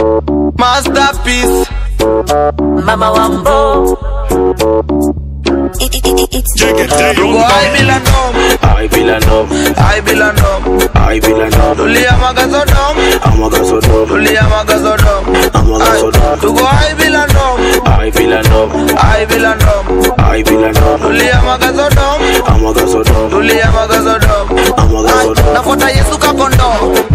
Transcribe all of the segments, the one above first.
Masterpiece. Mama Wambo. Tuko high bila nom. I Villanov, High bila nom. I Villanov, Tulia magazodom. Amagasodom, Tulia magazodom. Amagasodom, Tuko high bila nom. I Villanov, High bila nom. I Villanov, Tulia magazodom. Amagasodom, Tulia magazodom. Amagasodom, Nafuata Yesu kakondo.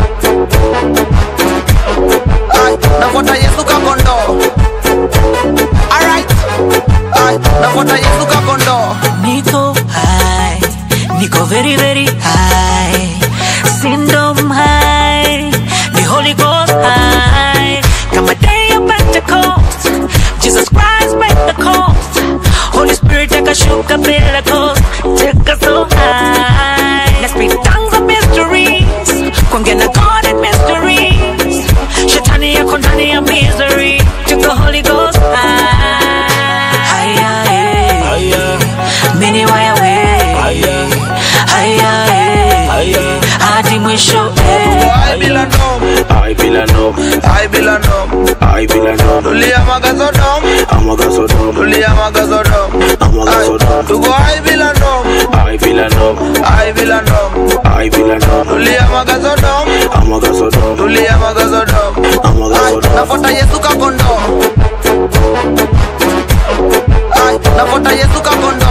Ay, nafuata Yesu kakondo. Alright. Ay, nafuata Yesu kakondo. Niko high, Niko very very high. Syndrome high, the Holy Ghost high. Kama day of Pentecost, Jesus Christ break the coast. Holy Spirit akashuka bila coast, take us so high. Na speak tongues of mysteries, kuongea na God in mysteries. Shetani yako ndani ya misery, take the Holy Ghost high. Higher, yeah. Mini waya we Haya eh Hadi mwisho eh Ay, bila nom. I Villanov, Ay, bila nom. I Villanov, Tulia magazodom. Amagasodom, Tulia magazodom. Ay, Amagasodom, tuko ay bila nom. I Villanov, Ay, bila nom. I Villanov, Tulia magazodom. Amagasodom, Tulia magazodom. Ay, Amagasodom, nafuata Yesu kakondo. Ay, nafuata Yesu kakondo.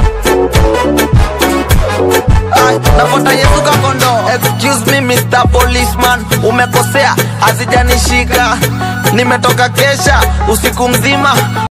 Ay, nafuata Yesu kakondo. Excuse me Mr. Policeman, umekosea, hazijanishika. Nimetoka kesha usiku mzima